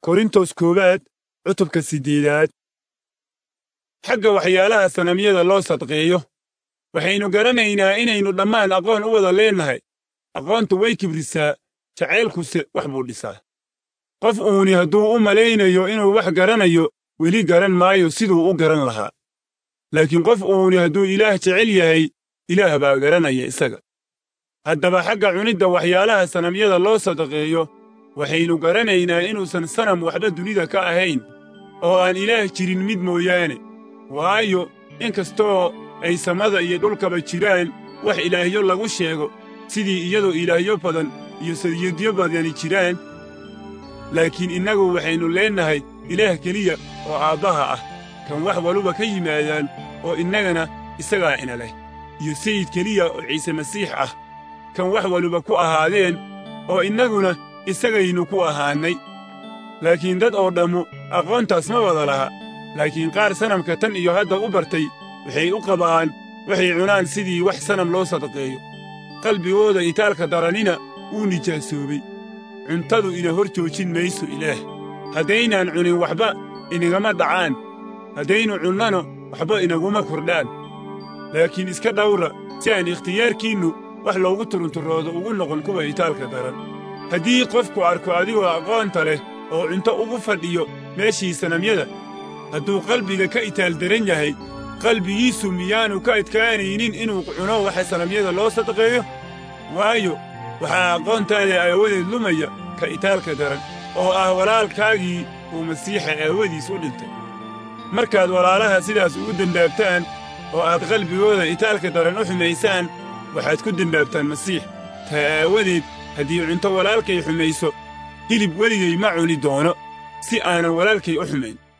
korintos koowaad cutubka siddeedaad xagga waxyaalaha sanamyada loo sadqeeyo waxaynu garanaynaa inaynu dhammaan aqoon u wada leennahay aqoontu way kibrisaa jacaylkuse wax buu dhisaa qof uuni hadduu u malaynayo inuu wax garanayo weli garan maayo siduu u garan lahaa laakiin qof uuni hadduu ilaah jecel yahay ilaah baa garanaya isaga haddaba xagga cunidda waxyaalaha sanamyada loo sadaqeeyo waxaynu garanaynaa inuusan sanam waxba dunida ka ahayn oo aan ilaah jirin mid mooyaane waayo in kastoo ay samada iyo dhulkaba jiraan wax ilaahyo lagu sheego sidii iyadoo ilaahyo badan iyo sadiyadyo badani jiraan laakiin innagu waxaynu leennahay ilaah keliya oo aabbaha ah kan wax waluba ka yimaadaan oo innagana isagaa ina leh iyo sayid keliya oo ciise masiix ah kan wax waluba ku ahaadeen oo innaguna isagaynu ku ahaannay laakiin dad oo dhammu aqoontaas ma wada laha laakiin qaar sanamka tan iyo hadda u bartay waxay u qabaan waxay cunaan sidii wax sanam loo sadaqeeyo qalbigooda itaalka daranina wuu nijaasoobay cuntadu ina hor joojin mayso ilaah haddaynaan cunin waxba inagama dhacaan haddaynu cunnano waxba inaguma kordhaan laakiin iska dhawra si aan ikhtiyaarkiinnu wax loogu turunturoodo ugu noqon kuwa itaalka daran haddii qofku arko adigoo aqoonta leh oo cunto ugu fadhiyo meeshii sanamyada hadduu qalbiga ka itaal daran yahay qalbigiisu miyaanu ka adkaanaynin inuu cuno waxa sanamyada loo sadaqeeyo waayo waxaa aqoontaada aawadeed lumaya ka itaalka daran oo ah walaalkaagii uu masiixa aawadiis u dhintay markaad walaalaha sidaas ugu dembaabtaan oo aad qalbigooda itaalka daran u xumaysaan waxaad ku dembaabtaan masiix taa aawadeed haddii cunto walaalkay xumayso hilib weligay ma cuni doono si aanan walaalkay u xumayn